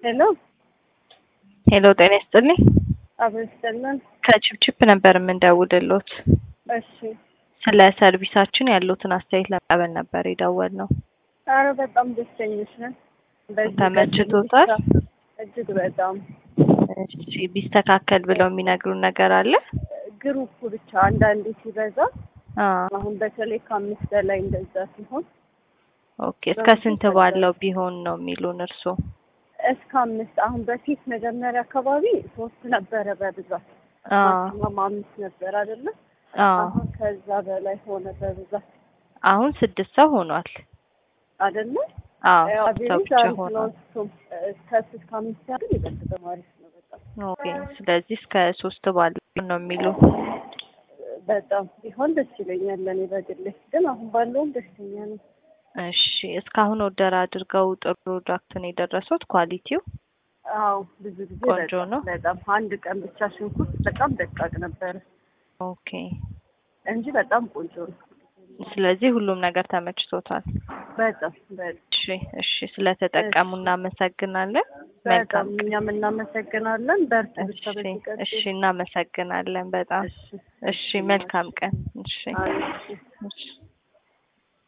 ሄሎ ሄሎ ጤና ይስጥልኝ። አብሮ ይስጥልን። ከቺፕቺፕ ነበር የምንደውልሎት። እሺ ስለ ሰርቪሳችን ያሉትን አስተያየት ለመቀበል ነበር የደወልነው። አረ በጣም ደስተኞች ነን። በዚህ ተመችቶታል? ቀጥል ብቻ። እጅግ በጣም እሺ ቢስተካከል ብለው የሚነግሩን ነገር አለ? ግሩፕ ብቻ አንዳንዴ ሲበዛ አዎ አሁን በተለይ ከአምስት በላይ እንደዛ ሲሆን ኦኬ። እስከ ስንት ባለው ቢሆን ነው የሚሉን እርስዎ? እስከ አምስት አሁን በፊት መጀመሪያ አካባቢ ሶስት ነበረ በብዛት አዎ ማክሲመም አምስት ነበር አይደለ? አዎ አሁን ከዛ በላይ ሆነ በብዛት አሁን ስድስት ሰው ሆኗል። አይደለ? አዎ ያው ስድስት ሰው አቬሬጅ ብቻ አሪፍ ነው። ሆኗል። እሱም እስከ እስከ አምስት ያህል ይበልጥ ደግሞ አሪፍ ነው በጣም ኦኬ። ስለዚህ እስከ ሶስት ባለው ነው የሚሉ በጣም ቢሆን ደስ ይለኛል። ለእኔ በግሌ ግን አሁን ባለውም ደስተኛ ነው። እሺ። እስካሁን ኦርደር አድርገው ጥሩ ፕሮዳክት ነው የደረሱት? ኳሊቲው አዎ ብዙ ጊዜ ቆንጆ በጣም ነው? በጣም አንድ ቀን ብቻ ሽንኩርት በጣም ደቃቅ ነበረ ኦኬ። እንጂ በጣም ቆንጆ ነው። ስለዚህ ሁሉም ነገር ተመችቶታል። በጣም በጣም እሺ እሺ። ስለተጠቀሙ እናመሰግናለን። በጣም መልካም እኛም እናመሰግናለን። በርቱ ብቻ እሺ በዚህ ቀጥል። እሺ። እናመሰግናለን በጣም እሺ እሺ። መልካም ቀን። እሺ አሪፍ። እሺ።